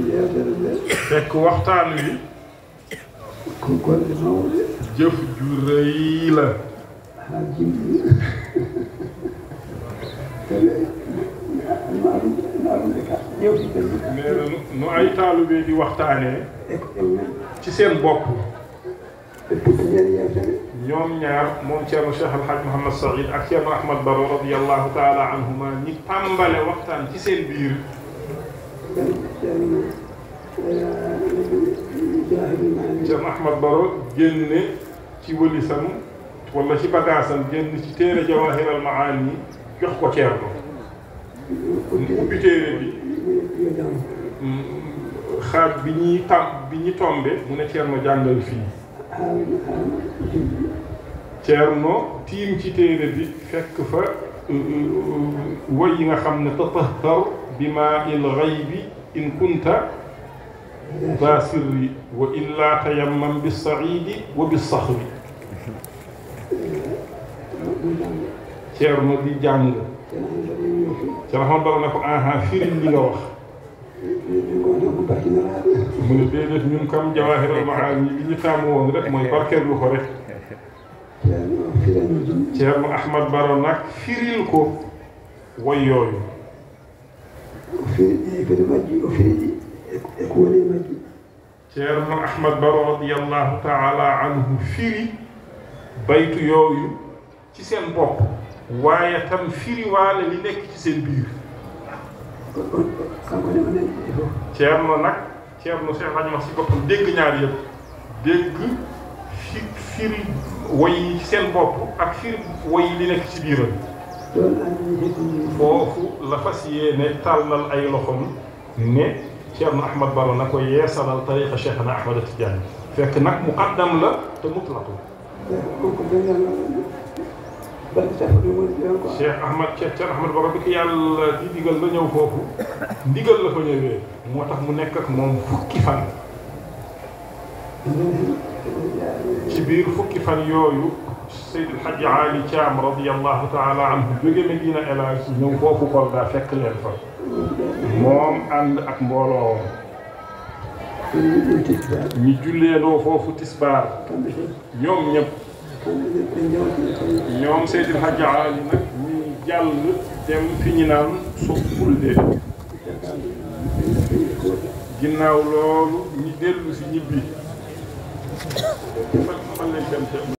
yeewtere nde fekk waxtaan wi ko golle mawɗe jëf ju rëy la haa jimɗi kadi maaɗum maaɗumɓe ka ƴewtide nee na nu- nu ay taalube di waxtaanee e ko ƴewmen ci seen bopp ɓe puɗɗiɗen yewtere ñoom ñaar moom Thierno Cheikh El Hadj Mouhamed Saïd ak Thierno Ahmad Baro radiyallahu taala anhuma ñi tàmbale waxtaan ci seen biir ceerno jahidumani Thierno Ahmad Baro génne ci wëlisam wala ci bagaasam génn ci téere Jawahir al Maani jox ko Thierno mu ubbi téere bi yo jam mm, xaaj bi ñuy tam bi ñu tombe mu ne Thierno jàngal fii haalno haalno jimɗi Thierno tiim ci téere bi fekk fa woy yi nga xam ne tatahhar bi maa il ghaybi in kunta daa sirri wa illa tayammam bi saidi wa bi saxri ɗum jam Thierno di jàng ceerno handaɗe yofi Thierno Ahmad Baro ne ko aha firil li nga wax min gonta ko barkinaraɓe mu ne déedéet ñun kam Jawahirul Maani li ñu taamu woon rek mooy barkeelu ko rek ceerno firani jimɗi Thierno Ahmad Baro nag firil ko woy yooyu o firi ɗi kadi majji o firi ɗi e ko woni e majji Ceerno Ahmad Baro radiyallahu taala anhu firi baytu yooyu ci seen bopp waaye tam firi waale li nekk ci seen biir kanko ne o nani ɗi fof Ceerno nag Ceerno Cheikh Hadj Mas si boppam dégg ñaar yëpp dégg fi firi woy yi ci seen bopp ak firi woy yi li nekk ci biiram ɗon andini hekkoni foofu la fas yéene tàllal ay loxom ne Ceerno Ahmad Baro na ko yeesalal tariqa Cheikhna Ahmad Tidiane fekk nag muqaddam la te mutlaqu koko dendano balɗe sappo ɗum woni ɗon ko Cheikh Ahmad Cheikh Cheikh Ahmad Baro bi ko yàlla di digal la ñëw foofu ndigal la fa ñëwee moo tax mu nekk ak moom fukki fan ci biir fukki fan yooyu Seydi El Hadji Ali Thiam radiyallahu taala anhu jóge Medina El Hadj ñëw foofu Kolda fekk leen fa moom ànd ak mbooloo ene ɗum tekkidaɓe ñi julleendoo foofu tisbaar kamɓe fof ñoom ñëpp kamɓe ɓe jawti tawi ñoom Seydi El Hadji Ali nag ñi jàll dem fi ñu naan Sokkulde ginnaaw loolu ñi dellu si ñibbi fan fan lañ dem